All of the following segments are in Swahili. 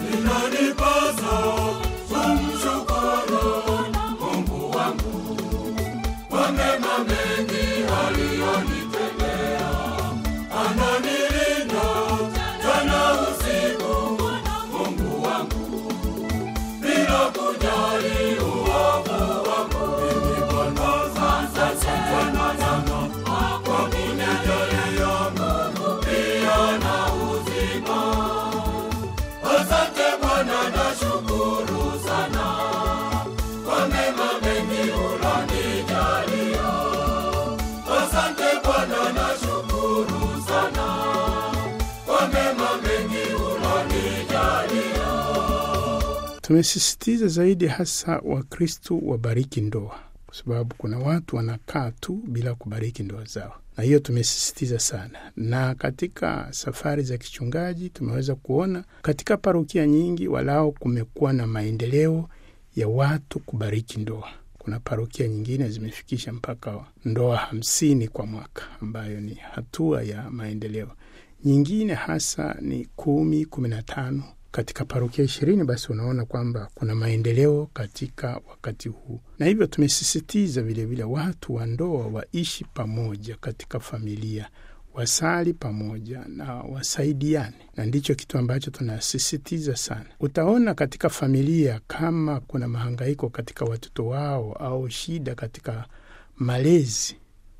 inanipasa kumshukuru Mungu wangu kwa mema mengi aliyonitendea. Ananilinda jana usiku, Mungu wangu, bila kujali uovu wangu. Mimi Bwana, asante sana sana kwa kunijalia Mungu pia na uzima. Asante Bwana, nashukuru sana kwa mema mengi ulonijalia. Asante Bwana, nashukuru sana kwa mema mengi ulonijalia. Tumesisitiza zaidi hasa Wakristu wabariki ndoa, kwa sababu kuna watu wanakaa tu bila kubariki ndoa zao, na hiyo tumesisitiza sana. Na katika safari za kichungaji tumeweza kuona katika parokia nyingi walao kumekuwa na maendeleo ya watu kubariki ndoa. Kuna parokia nyingine zimefikisha mpaka ndoa hamsini kwa mwaka, ambayo ni hatua ya maendeleo. Nyingine hasa ni kumi, kumi na tano katika parokia ishirini. Basi unaona kwamba kuna maendeleo katika wakati huu, na hivyo tumesisitiza vilevile watu wa ndoa waishi pamoja katika familia, wasali pamoja na wasaidiane, na ndicho kitu ambacho tunasisitiza sana. Utaona katika familia kama kuna mahangaiko katika watoto wao au shida katika malezi,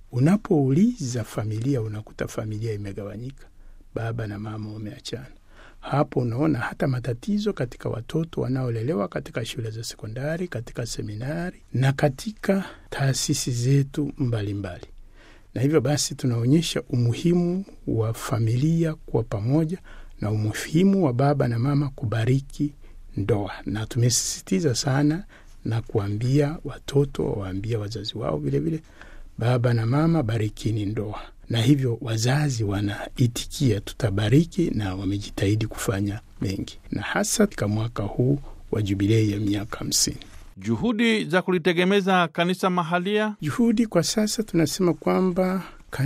unapouliza familia, unakuta familia imegawanyika, baba na mama wameachana. Hapo unaona hata matatizo katika watoto wanaolelewa katika shule za sekondari, katika seminari na katika taasisi zetu mbalimbali mbali. Na hivyo basi tunaonyesha umuhimu wa familia kuwa pamoja na umuhimu wa baba na mama kubariki ndoa, na tumesisitiza sana na kuambia watoto wawaambia wazazi wao vilevile, baba na mama barikini ndoa na hivyo wazazi wanaitikia tutabariki, na wamejitahidi kufanya mengi, na hasa katika mwaka huu wa jubilei ya miaka hamsini. Juhudi za kulitegemeza kanisa mahalia. Juhudi kwa sasa tunasema kwamba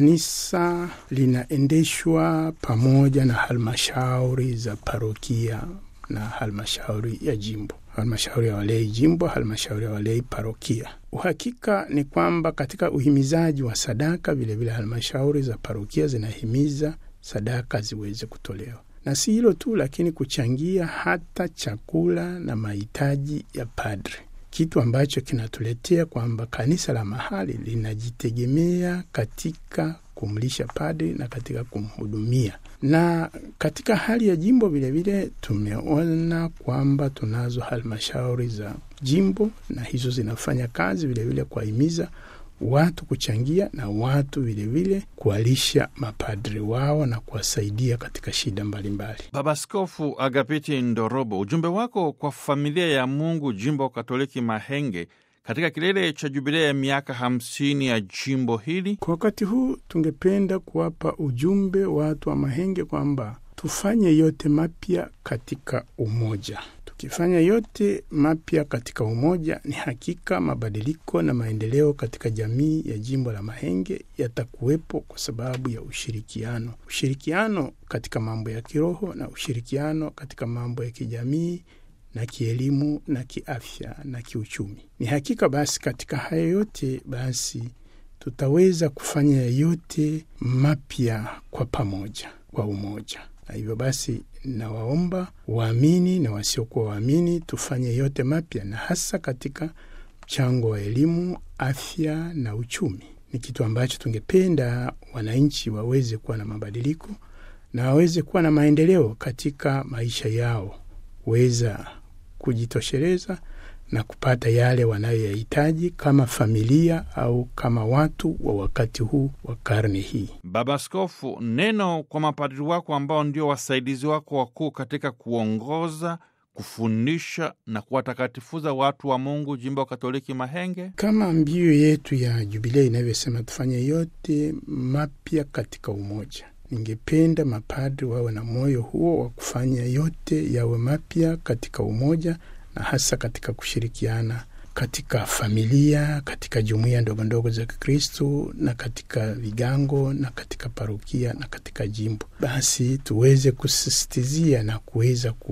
kanisa linaendeshwa pamoja na halmashauri za parokia na halmashauri ya jimbo, halmashauri ya walei jimbo, halmashauri ya walei parokia. Uhakika ni kwamba katika uhimizaji wa sadaka vilevile, halmashauri za parokia zinahimiza sadaka ziweze kutolewa, na si hilo tu, lakini kuchangia hata chakula na mahitaji ya padre, kitu ambacho kinatuletea kwamba kanisa la mahali linajitegemea katika kumlisha padri na katika kumhudumia. Na katika hali ya jimbo vilevile tumeona kwamba tunazo halmashauri za jimbo na hizo zinafanya kazi vilevile kuwahimiza watu kuchangia na watu vilevile kuwalisha mapadri wao na kuwasaidia katika shida mbalimbali. Baba Askofu Agapiti Ndorobo, ujumbe wako kwa familia ya Mungu jimbo Katoliki Mahenge katika kilele cha jubilea ya miaka hamsini ya jimbo hili. Kwa wakati huu tungependa kuwapa ujumbe watu wa Mahenge kwamba tufanye yote mapya katika umoja. Tukifanya yote mapya katika umoja, ni hakika mabadiliko na maendeleo katika jamii ya jimbo la Mahenge yatakuwepo kwa sababu ya ushirikiano, ushirikiano katika mambo ya kiroho na ushirikiano katika mambo ya kijamii na kielimu na kiafya na kiuchumi. Ni hakika basi, katika haya yote basi tutaweza kufanya yote mapya kwa pamoja, kwa umoja. Na hivyo basi, nawaomba waamini na wasiokuwa waamini tufanye yote mapya, na hasa katika mchango wa elimu, afya na uchumi. Ni kitu ambacho tungependa wananchi waweze kuwa na mabadiliko na waweze kuwa na maendeleo katika maisha yao, weza kujitosheleza na kupata yale wanayoyahitaji kama familia au kama watu wa wakati huu wa karne hii. Baba Askofu, neno kwa mapadri wako ambao ndio wasaidizi wako wakuu katika kuongoza, kufundisha na kuwatakatifuza watu wa Mungu jimbo Katoliki Mahenge. Kama mbiu yetu ya Jubilei inavyosema tufanye yote mapya katika umoja. Ningependa mapadri wawe na moyo huo wa kufanya yote yawe mapya katika umoja na hasa katika kushirikiana katika familia, katika jumuiya ndogo ndogo za Kikristu na katika vigango na katika parokia na katika jimbo. Basi tuweze kusisitizia na kuweza kuona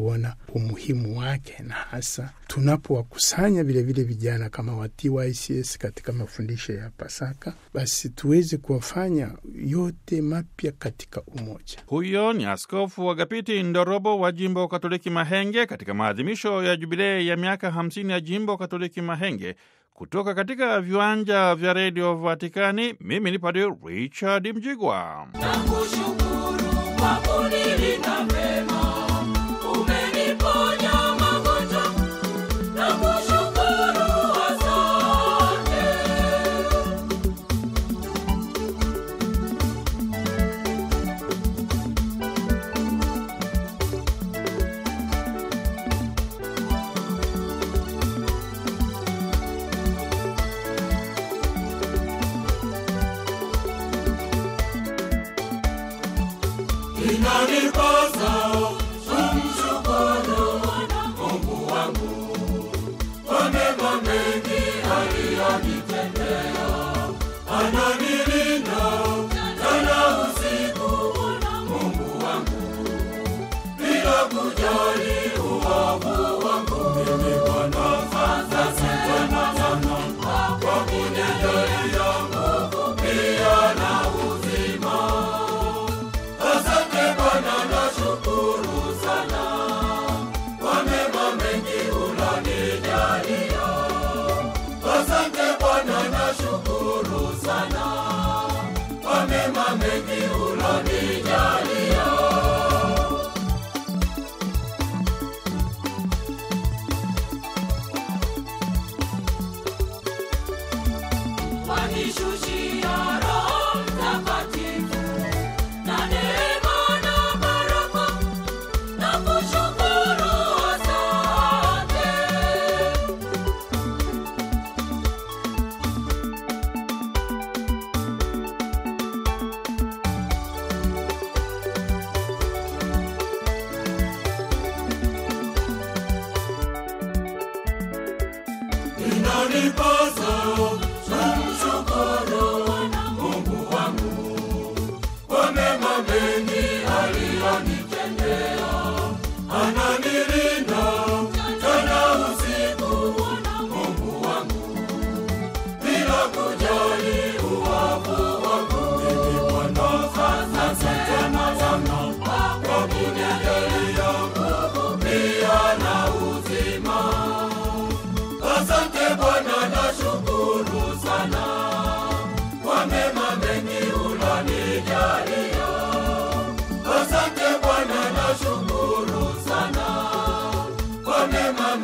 umuhimu wake, na hasa tunapowakusanya vilevile vijana kama wa TYCS katika mafundisho ya Pasaka, basi tuweze kuwafanya yote mapya katika umoja. Huyo ni Askofu Agapiti Ndorobo wa jimbo Katoliki Mahenge katika maadhimisho ya jubilei ya miaka 50 ya jimbo Katoliki Mahenge. Kutoka katika viwanja vya redio Vatikani, mimi ni Padre Richard Mjigwa. Nakushukuru kwa kunilinda mema, umeniponya magonjwa. Nakushukuru, asante. Inanipasa kumshukuru Mungu wangu kwa mema mengi aliyonitendea. Ananilinda mchana usiku, Mungu wangu, bila kujali uovu wangu. Mimi Bwana, asante sana kwa kunijalia nguvu pia na uzima. Asante Bwana, nashukuru sana kwa mema mengi unanijalia. Asante Bwana, nashukuru sana kwa mema mengi unanijalia. Wanishushia Roho Mtakatifu na neema na baraka, nakushukuru, asante. Inanipasa kumshukuru Mungu wangu kwa mema mengi aliyonitendea. Ananilinda mchana usiku, Mungu wangu, bila kujali uovu wangu. Mimi Bwana, asante sana kwa kunijalia nguvu pia na uzima. Asante Bwana, nashukuru sana kwa mema mengi unanijalia. Asante Bwana, nashukuru sana kwa mema